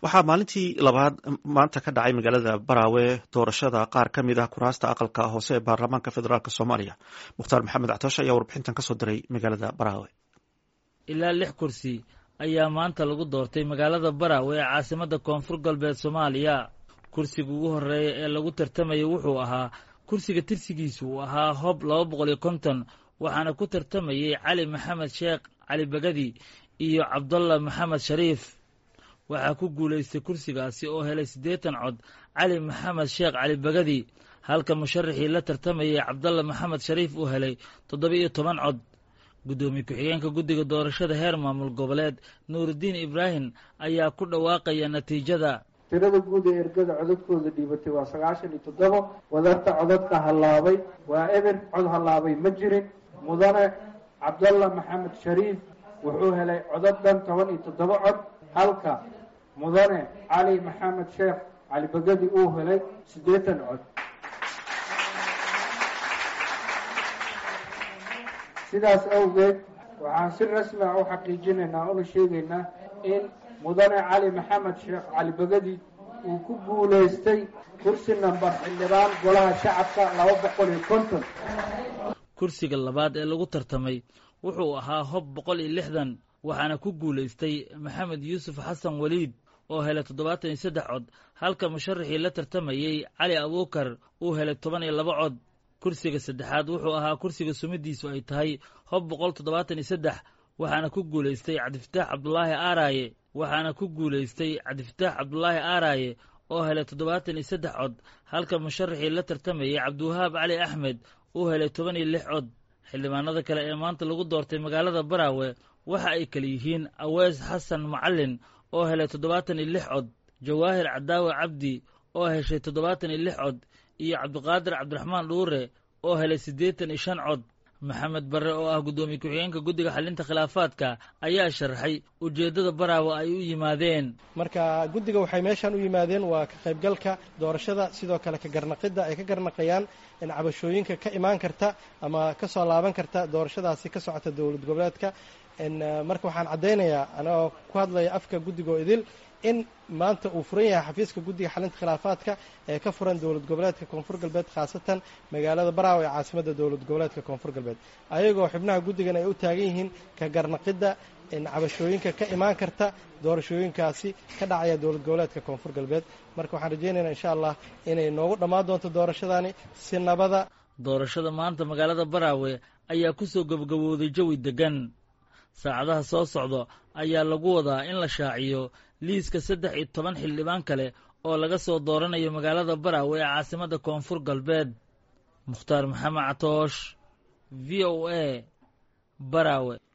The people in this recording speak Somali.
waxaa maalintii labaad maanta ka dhacay magaalada baraawe doorashada qaar ka mid ah kuraasta aqalka hoose ee baarlamaanka federaalk soomaaliya mukhtaar maxamed actoosh ayaa warbixintan kasoo diray magaalada baraawe ilaa lix kursi ayaa maanta lagu doortay magaalada baraawe ee caasimadda koonfur galbeed soomaaliya kursiga ugu horreeya ee lagu tartamayay wuxuu ahaa kursiga tirsigiisu uu ahaa hob laba boqol iyo konton waxaana ku tartamayey cali maxamed sheekh cali bagadi iyo cabdalla maxamed shariif waxaa ku guulaystay kursigaasi oo helay siddeetan cod cali maxamed sheekh cali bagadi halka musharaxii la tartamayay cabdalla maxamed shariif uu helay toddoba-iyo toban cod guddoomiye ku-xigeenka guddiga doorashada heer maamul goboleed nuurudiin ibraahim ayaa ku dhawaaqaya natiijada tirada guud ee ergada codadkooda dhiibatay waa sagaashan iyo toddoba wadarta codadka hallaabay waa eber cod hallaabay ma jirin mudane cabdalla maxamed shariif wuxuu helay codad dhan toban iyo toddoba cod halka mudane cali maxamed sheekh cali bagadi uu helay siddeetan cod sidaas awgeed waxaan si rasmi ah u xaqiijinaynaa una sheegaynaa in mudane cali maxamed sheekh cali bagadi uu ku guulaystay kursi nambar xildhibaan golaha shacabka laba boqol iyo konton kursiga labaad ee lagu tartamay wuxuu ahaa hob boqol iyo lixdan waxaana ku guulaystay maxamed yuusuf xasan weliid oo helay toddobaatan iyo saddex cod halka musharaxii la tartamayey cali abuukar uu helay toban iyo laba cod kursiga saddexaad wuxuu ahaa kursiga sumidiisu ay tahay hob boqol toddobaatan iyo saddex waxaana ku guulaystay cabdifataax cabdulaahi aaraaye waxaana ku guulaystay cabdifataax cabdulaahi aaraaye oo helay toddobaatan iyo saddex cod halka musharaxii la tartamayey cabdiwahaab cali axmed uu helay toban iyo lix cod xildhibaanada kale ee maanta lagu doortay magaalada baraawe waxa ay kale yihiin aweys xasan macalin oo helay toddobaatan iyo lix cod jawaahir cadaawe cabdi oo heshay toddobaatan iyo lix cod iyo cabdiqaadir cabdiraxmaan dhuure oo helay siddeetan iyo shan cod maxamed barre oo ah guddoomiye ku-xigeenka guddiga xalinta khilaafaadka ayaa sharaxay ujeeddada baraawe ay u yimaadeen marka guddiga waxay meeshaan u yimaadeen waa ka qaybgalka doorashada sidoo kale ka garnaqidda ay ka garnaqayaan in cabashooyinka ka imaan karta ama ka soo laaban karta doorashadaasi ka socota dowlad goboleedka marka waxaan caddaynayaa anagoo ku hadlaya afka guddigoo idil in maanta uu furan yahay xafiiska guddiga xalinta khilaafaadka ee ka furan dowlad goboleedka koonfur galbeed khaasatan magaalada baraawe ee caasimadda dowlad goboleedka koonfur galbeed ayagoo xubnaha guddigan ay u taagan yihiin ka garnaqidda cabashooyinka ka imaan karta doorashooyinkaasi ka dhacaya dowlad goboleedka koonfur galbeed marka waxaan rajaynaynaa insha allah inay noogu dhammaan doonto doorashadaani si nabada doorashada maanta magaalada baraawe ayaa kusoo gabagabowday jawi degan saacadaha soo socda ayaa lagu wadaa in la shaaciyo liiska saddex iyo toban xildhibaan kale oo laga soo dooranayo magaalada baraawe ee caasimadda koonfur galbeed mukhtaar maxamed catoosh v o a baraawe